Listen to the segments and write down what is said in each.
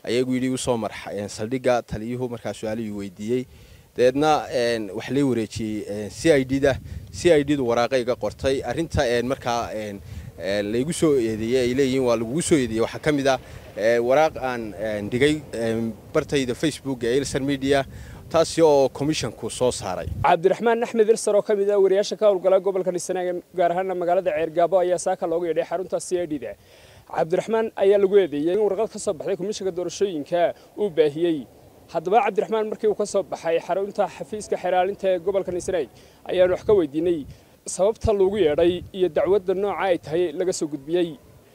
ayagu yidhi usoo marx saldhigga taliyuhu markaa su-aalihii weydiiyey dabeedna wax lay wareejiyey c i d da c i d du waraaqa iga qortay arrinta markaa laygu soo eedeeyey ay leeyihiin waa lagugu soo eedeeyey waxaa ka mid ah waraaq aan dhigay bartayda facebook ee ilsar media taasi oo commissionku soo saaray cabdiraxmaan axmed ilsar oo ka mid ah wariyaasha ka howlgala gobolka dhisanaag gaar ahaana magaalada ceergaabo ayaa saaka looga yeedhay xarunta c i d da cabdiraxmaan ayaa lagu eedeeyey in warqad ka soo baxday komishanka doorashooyinka uu baahiyey haddaba cabdiraxmaan markii uu ka soo baxay xarunta xafiiska xeraalinta ee gobolka dhisanaag ayaanu wax ka weydiinay sababta loogu yeedhay iyo dacwadda nooca ay tahay laga soo gudbiyey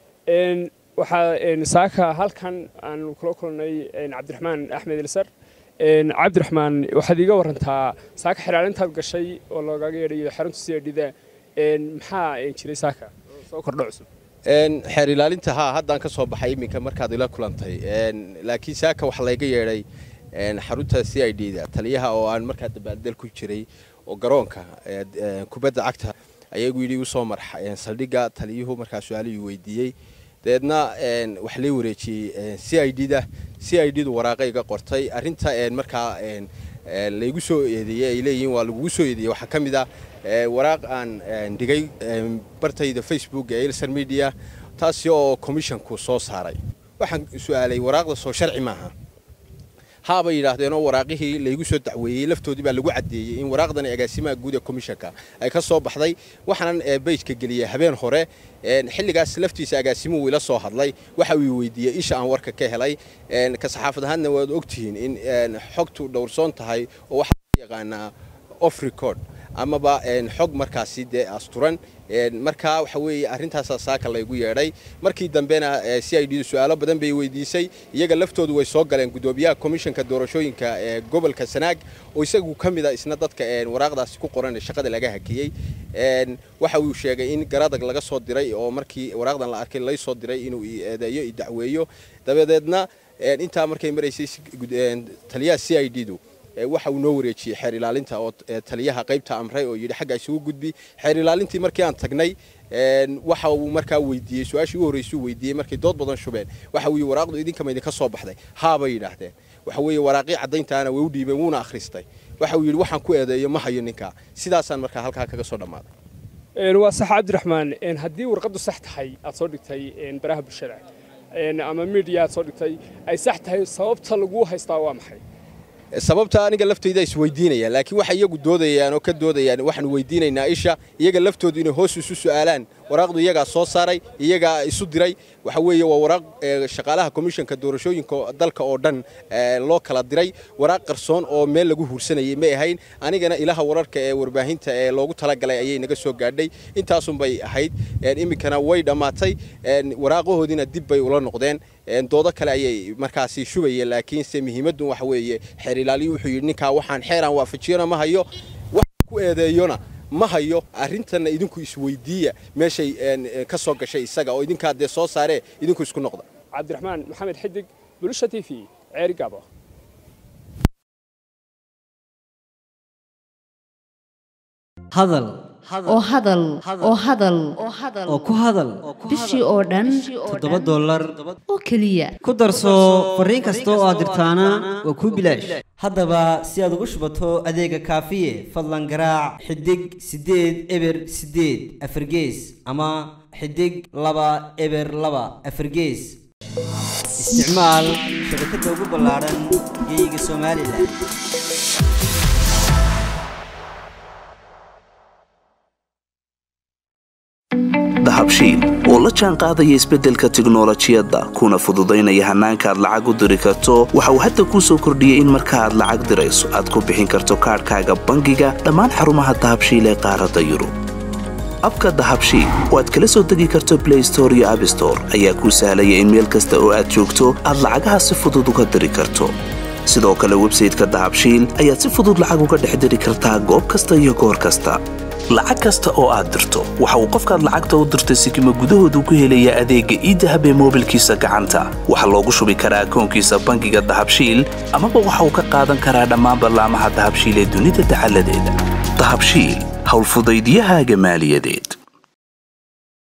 waxaa saaka halkan aanu kula kulnay cabdiraxmaan axmed ilsar cabdiraxmaan waxaad iiga warantaa saaka xeraalintaad gashay oo loogaga yeedhayo xarunta c i d da maxaa jiray saaka soo kordho cusub xeer ilaalinta haa haddaan ka soo baxay iminka markaad ila kulantay laakiin saaka waxaa layga yeedhay xarunta c i d da taliyaha oo aan markaa dabaaldel ku jiray oo garoonka kubadda cagta ayagu yidhi usoo marx saldhigga taliyuhu markaa su-aalihii weydiiyey dabeedna wax lay wareejiyey c i d da c i d du waraaqa iga qortay arrinta markaa laygu soo eedeeyey ay leeyihiin waa lagugu soo eedeeyey waxaa ka mid ah waraaq aan dhigay bartayda facebook ee ilsar media taasi oo commissionku soo saaray waxaan su-aalay waraaqda soo sharci maaha haabay yidhaahdeen oo waraaqihii laygu soo dacweeyey laftoodii baa lagu caddeeyey in waraaqdani agaasimaha guud ee commissionka ay ka soo baxday waxaanan beyjka geliyey habeen hore xilligaas laftiisa agaasimuhu ila soo hadlay waxa uu weydiiyey isha aan warka ka helay ka saxaafad ahaanna waad ogtihiin in xogtu dhowrsoon tahay oo waxaa yaqaanaa off record amaba xog markaasi dee asturan markaa waxa weeye arrintaasaa saaka laygu yeedhay markii dambena c i d su-aalo badan bay weydiisay iyaga laftoodu way soo galeen guddoomiyaha komishanka doorashooyinka ee gobolka sanaag oo isagu ka mid a isna dadka waraaqdaasi ku qoran shaqada laga hakiyey waxa uu sheegay in garadag laga soo diray oo markii waraaqdan la arkay lay soo diray inuu eedeeyo dacweeyo dabadeedna intaa markay maraysay taliyaha c i d du waxa uu noo wareejiyey xeer ilaalinta oo taliyaha qaybta amray oo yidhi xagga isugu gudbi xeer ilaalintii markii aan tagnay waxa uu markaa weydiiyey su-aashii ugu horreysuu weydiiyey markay dood badan shubeen waxa uu yidhi waraaqdu idinkama idinka soo baxday haabay yidhaahdeen waxa weeye waraaqii caddayntaana way u dhiibeen wuuna akhristay waxa uu yidhi waxaan ku eedeeyo ma hayo ninkaa sidaasaan markaa halkaa kaga soo dhammaaday waa sax cabdiraxmaan haddii warqaddu sax tahay aad soo dhigtay baraha bulshada ama miidiya aad soo dhigtay ay sax tahay sababta lagu haystaa waa maxay sababta aniga laftayda isweydiinaya laakiin waxay iyagu doodayaan oo ka doodayaan waxaanu weydiinaynaa isha iyaga laftoodu inay hoos isu su'aalaan waraaqdu iyagaa soo saaray iyagaa isu diray waxa weeye waa waraaq shaqaalaha komishanka doorashooyinka dalka oo dhan loo kala diray waraaq qarsoon oo meel lagu huursanayay may ahayn anigana ilaha wararka ee warbaahinta ee loogu talagalay ayay naga soo gaadhay intaasunbay ahayd iminkana way dhammaatay waraaqahoodiina dib bay ula noqdeen doodo kale ayay markaasi shubayeen laakiinse muhiimaddu waxa weeye xeer ilaaliyu wuxuu yidhi ninkaa waxaan xeeraan waafajiyona ma hayo wax ku eedeeyona ma hayo arrintanna idinku isweydiiya meeshay ka soo gashay isaga oo idinkaa dee soo saaree idinku isku noqda cabdiraxmaan maxamed xidig bulusha t v ceeri gaabo hadal oo hadal oo hadal oo ku hadal bishii oo dhan toddoba dollar oo keliya ku darso fariin kasta oo aad dirtaana waa kuu bilaash haddaba si aad ugu shubato adeega kaafiye fadlan garaac xidig siddeed eber siddeed afargees ama xidig laba eber laba afargees isticmaal shabakadda ugu ballaadhan geeyiga somalilan dahabshiil oo la jaan qaadaya isbeddelka tiknolojiyadda kuna fududaynaya hannaanka aad lacag u diri karto waxa uu hadda kuu soo kordhiyey in marka aad lacag dirayso aad ku bixin karto kaadhkaaga bangiga dhammaan xarumaha dahabshiil ee qaaradda yurub abka dahabshiil oo aad kala soo degi karto blay store iyo abstore ayaa kuu sahlaya in meel kasta oo aad joogto aad lacagaha si fudud uga diri karto sidoo kale websayteka dahabshiil ayaad si fudud lacag uga dhex diri kartaa goob kasta iyo goor kasta lacag kasta oo aad dirto waxa uu qofkaad lacagta u dirtay sikima gudahoodu ku helayaa adeegga iidahab ee moobilkiisa gacanta waxaa loogu shubi karaa akoonkiisa bangiga dahabshiil amaba waxa uu ka qaadan karaa dhammaan ballaamaha dahabshiil ee dunida dacaladeeda dahabshiil howlfudaydyahaaga maaliyadeed